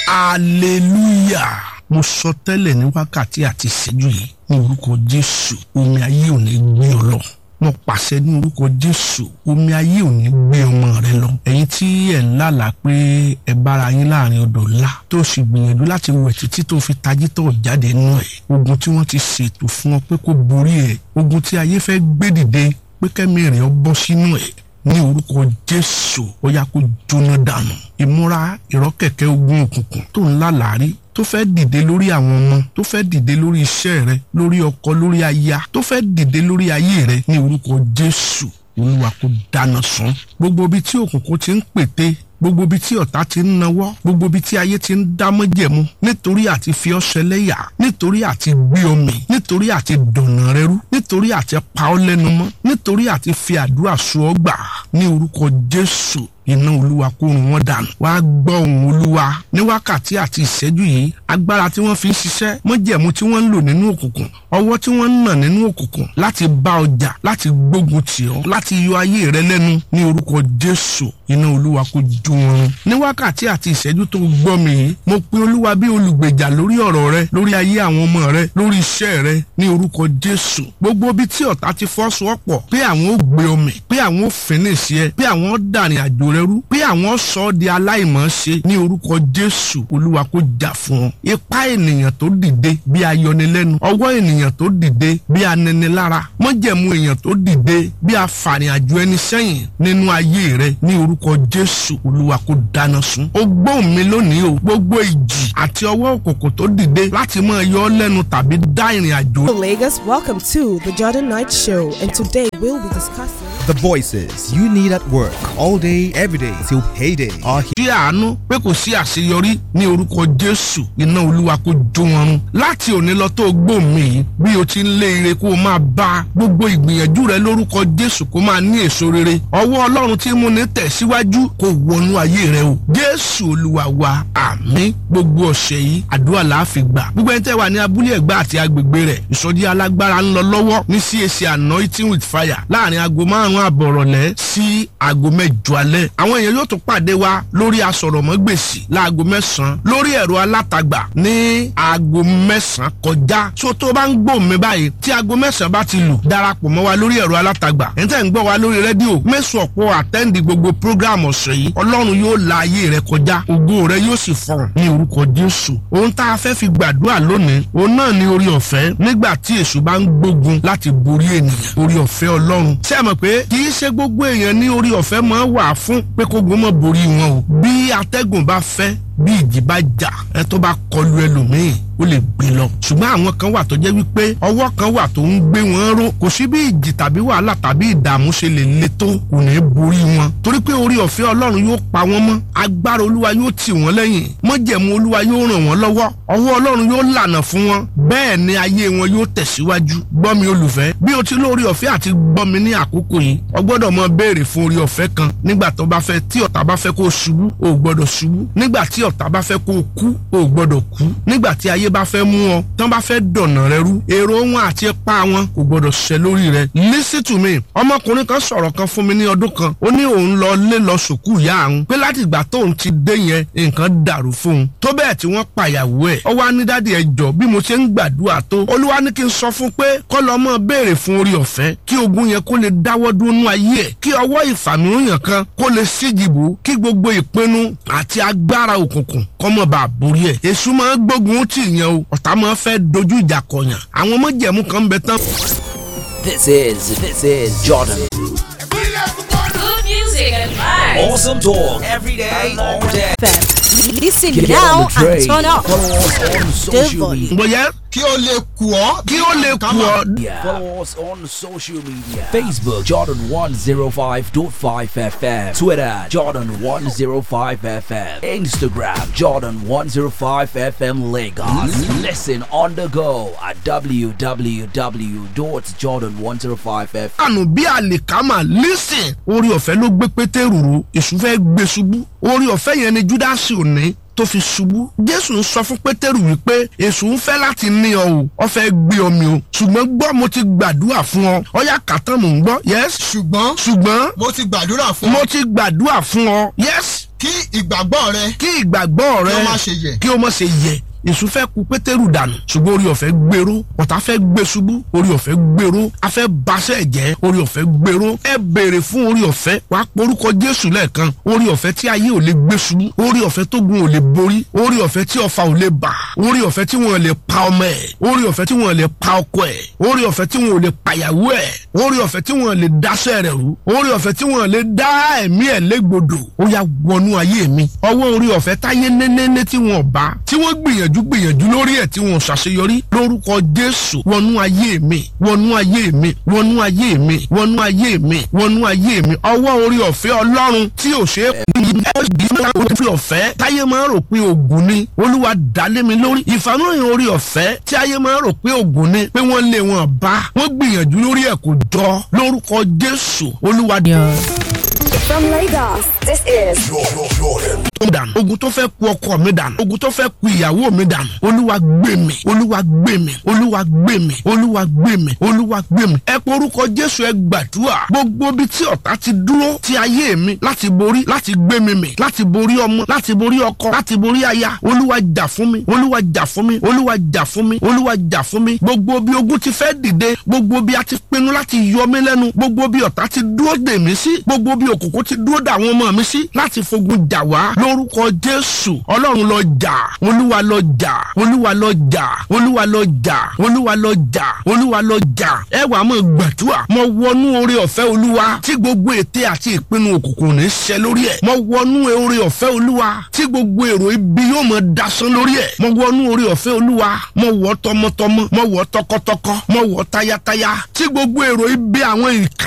hallelujah mo sọ tẹ́lẹ̀ ní wákàtí àti ìṣẹ́jú yìí ní orúkọ jésù omi ayé ò ní gbé ọ lọ mo pàṣẹ ní orúkọ jésù omi ayé ò ní gbé ọmọ rẹ lọ ẹ̀yin tí ẹ ń lálàá pé ẹ bára yín láàrin odò ńlá tó sì gbìyànjú láti wẹ̀ títí tó fi tají tó jáde nù ẹ̀ ogun tí wọ́n ti ṣètò fún ọ pé kó borí ẹ̀ ogun tí ayé fẹ́ gbé dìde pé kẹ́mi rẹ̀ ọ bọ́ sínú ẹ̀ ní orúkọ jésù ó yá kó jóná dànù ìmúra ìrọ́kẹ̀kẹ́ ogun òkùnkùn tó ń lálàárí tó fẹ́ dìde lórí àwọn ọmọ tó fẹ́ dìde lórí iṣẹ́ rẹ lórí ọkọ lórí aya tó fẹ́ dìde lórí ayé rẹ ní orúkọ jésù olúwa kó dáná sun gbogbo ibi tí òkùnkùn ti ń pète gbogbo ibi tí ọ̀tá ti ń nawọ́ gbogbo ibi tí ayé ti ń dámọ́jẹ̀mú nítorí àti fi ọ́ ṣẹlẹ́yà nítorí àti gbé omi nítorí àti dọ̀nà rẹ rú nítorí àti pa ọ́ lẹ́nu mọ́ nítorí àti fi àdúrà sọ ọ́ gbà ní orúkọ jésù iná olúwa kó run wọn dànù wàá gbọ́ ohùn olúwa ní wákàtí àti ìṣẹ́jú yìí agbára tí wọ́n fi ń ṣiṣẹ́ mọ́jẹ̀mú tí wọ́n ń lò nínú òkùnkùn ọwọ́ tí wọ́n ń nà nínú òkùnkùn láti bá ọjà láti gbógun tì ọ́ láti yọ ayé rẹ lẹ́nu ní orúkọ jésù iná olúwa kó ju wọn run ní wákàtí àti ìṣẹ́jú tó gbọ́ mi yìí mo pe olúwa bí olùgbèjà lórí ọ̀rọ̀ rẹ lórí ayé àwọn ọmọ rẹ lórí iṣẹ́ rẹ ní orúkọ jésù gbogbo ibi tí ọ̀tá ti fọ́sowọ́pọ̀ pé àwọn ò gbé omi pé àwọn ò fínísì ẹ pé àwọn ò dàrin àjò rẹ rú pé àwọn sọ ọ́ di aláìmọ̀ọ́ṣe ní orúkọ jésù olúwa kó jà fún ọ ipá ènìyàn tó dìde bí ayọnilẹ́nu ọwọ́ ènìyàn tó dìde bí aninilára mọ́jẹ̀mú èèyàn tó dìde bí afàrin àjò ẹni sẹ́yìn nínú ayé rẹ ní orúkọ jésù olúwa kó dáná sun ó gbóhùn mi lónìí o gbogbo ìjì àti ọwọ́ òkòkò tó dìde láti máa yọ ọ́ lẹ́nu tàbí dá ìrìn àjò Lagos, welcome to the Jordan Night Show, and today we'll be discussing. The voices you need at work all day, every day till payday are here. sí àánú pé kò sí àṣeyọrí ní orúkọ jésù iná olúwa kó jó wọn run láti òní lọ tó gbó mi yìí bí o ti ń lé ire kó o máa bá gbogbo ìgbìyànjú rẹ lórúkọ jésù kó máa ní èso rere ọwọ́ ọlọ́run tí mú ní tẹ̀síwájú kó wọnú ayé rẹ o jésù olúwa wa àmín gbogbo ọ̀sẹ̀ yìí àdúrà la fi gbà gbogbo ẹni tẹ́ wà ní abúlé ẹ̀gbá àti agbègbè rẹ̀ ìsọjí alágbára ń lọ lọ́wọ́ ní CAC anointing with fire láàrin aago márùn-ún àbọ̀rọ̀lẹ́ sí aago mẹ́jọ alẹ́ àwọn èèyàn yóò tún pàdé wa lórí asọ̀rọ̀mọ́gbèsì láago mẹ́sàn-án lórí ẹ̀rọ alátagbà ní aago mẹ́sàn-án kọjá so tó bá ń gbọ́ mi báyìí tí aago mẹ́sàn-án bá ti lù darapọ̀ mọ́ wa lórí ẹ̀rọ alátagbà ẹ̀ ń tẹ́ ń gbọ́ wa lórí rédíò mẹ́sàn ọ̀pọ̀ àtẹ́ǹdì gbogbo program ọ̀sẹ̀ yìí ọlọ́run yóò la ayé rẹ kọjá ògo rẹ yóò sì fọ̀hún ní orúkọ jésù ohun tá a fẹ́ fi gbàdúrà lónìí òun náà ní orí ọ̀fẹ́ nígbà tí èṣù bá ń gbógun láti borí ènìyàn orí ọ̀fẹ́ ọlọ́run ṣé ẹ mọ̀ pé kì í ṣe gbogbo èèyàn ní orí ọ̀fẹ́ máa wà fún pé kógun mọ́ borí wọn o bí atẹ́gùn bá fẹ́ bí ìjì bá jà ẹ tó bá kọlu ẹlòmíì ó lè gbé lọ ṣùgbọ́n àwọn kan wà tó jẹ́ wípé ọwọ́ kan wà tó ń gbé wọn ró kò sí bí ìjì tàbí wàhálà tàbí ìdààmú ṣe lè le tó kò ní borí wọn torí pé orí ọ̀fẹ́ ọlọ́run yóò pa wọ́n mọ́ agbára olúwa yóò tì wọ́n lẹ́yìn mọ́jẹ̀mú olúwa yóò ràn wọ́n lọ́wọ́ ọwọ́ ọlọ́run yóò lànà fún wọn bẹ́ẹ̀ ni ayé wọn yóò tẹ̀síwájú gbọ́ mi olùfẹ́ bí o ti lórí ọ̀fẹ́ àti gbọ́ mi ní àkókò yìí o gbọ́dọ̀ mọ béèrè fún orí ọ̀fẹ́ kan nígbà tó bá fẹ́ tí ọ̀tá bá fẹ́ kó o ṣubú o gbọ́dọ̀ ṣubú nígbà tí ọ̀tá bá fẹ́ kó o kú o gbọ́dọ̀ kú nígbà tí ayé bá fẹ́ mú ọ tán bá fẹ́ dọ̀nà rẹ rú èrò wọn àti ipa wọn kò gbọ́dọ̀ ṣẹ lórí rẹ listen to me ọmọkùnrin kan sọ̀rọ̀ kan fún mi ní ọdún kan ó ní òun lọ lé lọ sùkú ìyá àwọn pé láti ìgbà tóun ti dé yẹn nǹkan dàrú fóun tó bẹ́ẹ̀ tí wọ́n pàyàwó ẹ̀ ọ wá ní dádì ẹ jọ bí mo ṣe ń gbàdúrà tó olúwa ní kí n sọ fún pé kọ́ lọ mọ́ béèrè fún orí ọ̀fẹ́ kí ogun yẹn kó lè dáwọ́ dúró nú ayé ẹ̀ kí ọwọ́ ìfàmìíràn kan kó lè síjìbò kí gbogbo ìpinnu àti agbára òkùnkùn kọ́ mọ̀ bá borí ẹ̀ èṣù máa ń gbógun tì yẹn o ọ̀tá máa fẹ́ dojú ìjà kọyàn àwọn ọmọjẹ̀mú kan bẹ tán. This is this is Jordan. Good music and vibes. Awesome talk every day, all day. Listen Get now on the train. and turn up. Follow us on social volume. media. bóyá kí ó lè kù ọ́. kí ó lè kú ọ. Follow us on social media. Facebook Jordan 105.5 FM. Twitter Jordan 105 FM. Instagram Jordan 105 FM Lagos. Listen on the go at www.jordan105fm. àánú bí àlìkámà lísìn orí ọ̀fẹ́ ló gbé pétérù ró èṣù fẹ́ gbé ṣubú orí ọ̀fẹ́ yẹn ni júdásì ò ní tó fi ṣubú jésù ń sọ fún pétérù wípé èṣù ń fẹ́ láti ní ọ o ọ fẹ́ gbé ọ mi o ṣùgbọ́n gbọ́ mo ti gbàdúrà fún ọ ọyá kàtán mò ń gbọ́ yẹ́s ṣùgbọ́n ṣùgbọ́n mo ti gbàdúrà fún mo ọ ti gbàdúrà fún ọ yẹ́s kí ìgbàgbọ́ rẹ kí ìgbàgbọ́ rẹ kí ó má ṣe yẹ̀. kí ó má ṣe yẹ̀ èṣù fẹ́ ku pétérù dànù ṣùgbọ́n orí ọ̀fẹ́ gbèrò ọ̀tá fẹ́ gbé ṣubú orí ọ̀fẹ́ gbèrò afẹ́ baṣẹ́ jẹ́ orí ọ̀fẹ́ gbèrò ẹ béèrè fún orí ọ̀fẹ́ wàá porúkọ jésù lẹ́ẹ̀kan orí ọ̀fẹ́ tí ayé ò lè gbé ṣubú orí ọ̀fẹ́ tó gun ò lè borí orí ọ̀fẹ́ tí ọfà ò lè bà orí ọ̀fẹ́ tí wọn lè pa ọmọ ẹ̀ orí ọ̀fẹ́ tí wọn lè pa ọkọ ẹ̀ orí ọ̀fẹ́ tí wọn ò lè pàyàwó ẹ̀ orí ọ̀fẹ́ tí wọn lè dáṣẹ́ rẹ̀ rú orí ọ̀fẹ́ tí wọn lè dá ẹ̀mí ẹ̀ légbodò ó yá wọnú ayé mi ọwọ́ orí ọ̀fẹ́ táyé nénéné tí wọn bá tí wọ́n gbìyànjú gbìyànjú lórí ẹ̀ tí wọn ṣàṣeyọrí lórúkọ jésù wọnú ayé mi wọnú ayé mi wọnú ayé mi wọnú ayé mi wọnú ayé mi ọwọ́ orí ọ̀fẹ́ ọlọ́run tí ò ṣe é orí ọ̀fẹ́ táyé máa ń rò pé ògùn ni olúwa dálé mi lórí ìfàmìlì orí ọ̀fẹ́ tí ayé máa ń rò pé ògùn ni pé wọ́n lé wọn bá wọ́n gbìyànjú lórí ẹ̀ kò jọ lórúkọ jésù olúwa From Lagos, this is mi dànù ogun tó fẹ́ ku ọkọ mi dànù ogun tó fẹ́ ku ìyàwó mi dànù olúwa gbé mi olúwa gbé mi olúwa gbé mi olúwa gbé mi olúwa gbé mi ẹ pé orúkọ jésù ẹ gbàdúrà gbogbo bí tí ọ̀tá ti dúró ti ayé mi láti borí láti gbé mi mì láti borí ọmọ láti borí ọkọ láti borí aya olúwa jà fún mi olúwa jà fún mi olúwa jà fún mi olúwa jà fún mi gbogbo bí ogun ti fẹ́ dìde gbogbo bí a ti pinnu láti yọ mí lẹ́nu gbogbo bí ọ̀tá ti dúró dè mí sí gbogbo bí òkùnkùn ti dúró dà àwọn ọmọ mi sí láti fogun jà wá lórúkọ jésù ọlọ́run lọ jà olúwa lọ jà olúwa lọ jà olúwa lọ jà olúwa lọ jà olúwa lọ jà ẹ wàá mọ̀ gbàdúrà mo wọnú oore ọ̀fẹ́ olúwa tí gbogbo ète àti ìpinnu òkùnkùn ní ṣẹ lórí ẹ̀ mo wọnú oore ọ̀fẹ́ olúwa tí gbogbo èrò ibi yóò mọ̀ dasán lórí ẹ̀ mo wọnú oore ọ̀fẹ́ olúwa mo wọ̀ tọmọtọmọ mo wọ̀ tọkọtọkọ mo wọ̀ tayátayá tí gbogbo èrò ibi àwọn ìka